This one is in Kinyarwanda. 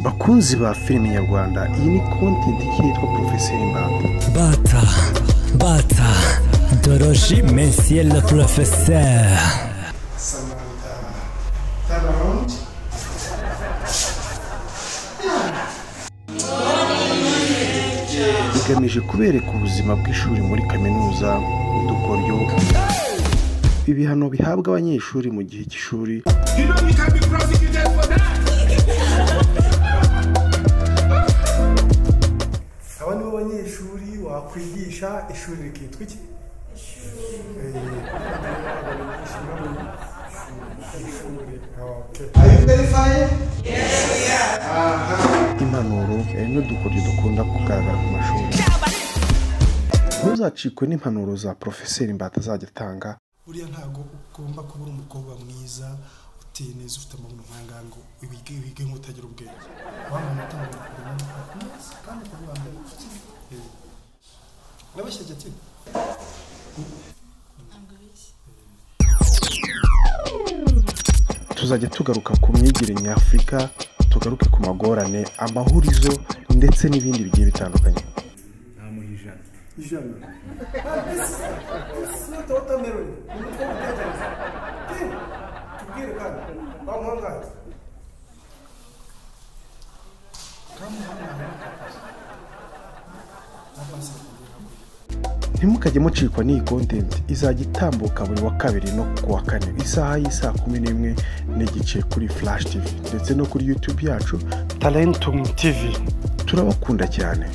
bakunzi ba filime nyarwanda iyi ni kontenti yitwa porofeseri mbanda bata bata doroji mensiye la porofeseri Samantha. Turn around. bigamije kubereka ubuzima bw'ishuri muri kaminuza udukoryo ibihano bihabwa abanyeshuri mu gihe cy'ishuri You know you can be prosecuted for that. aba ni bo banyeshuri wakwigisha ishuri rikitwa iki Are you verifying? impanuro eh, n'udukoryo dukunda kugaragara ku mashuri ntuzacikwe n'impanuro za porofeseri mbata azajya atanga buriya ntabwo ugomba kuba uri umukobwa mwiza uteye neza ufite amabuno nk'ahangaha ngo wige wige nk'utagira ubwenge wambaye amatanga meza kandi ukaba wambaye n'abashyajya ati tuzajya tugaruka ku myigire nyafurika tugaruke ku magorane amahurizo ndetse n'ibindi bigiye bitandukanye ijana isi wotameroni ni umutwe w'ibitekerezo tiwe tubwire kandi wamuhangaye ntimukajye mucikwa n'iyi kontenti izajya itambuka buri wa kabiri no ku wa kane isaha y'isaa kumi n'imwe n'igice kuri flash tv ndetse no kuri youtube yacu talentum tv turabakunda cyane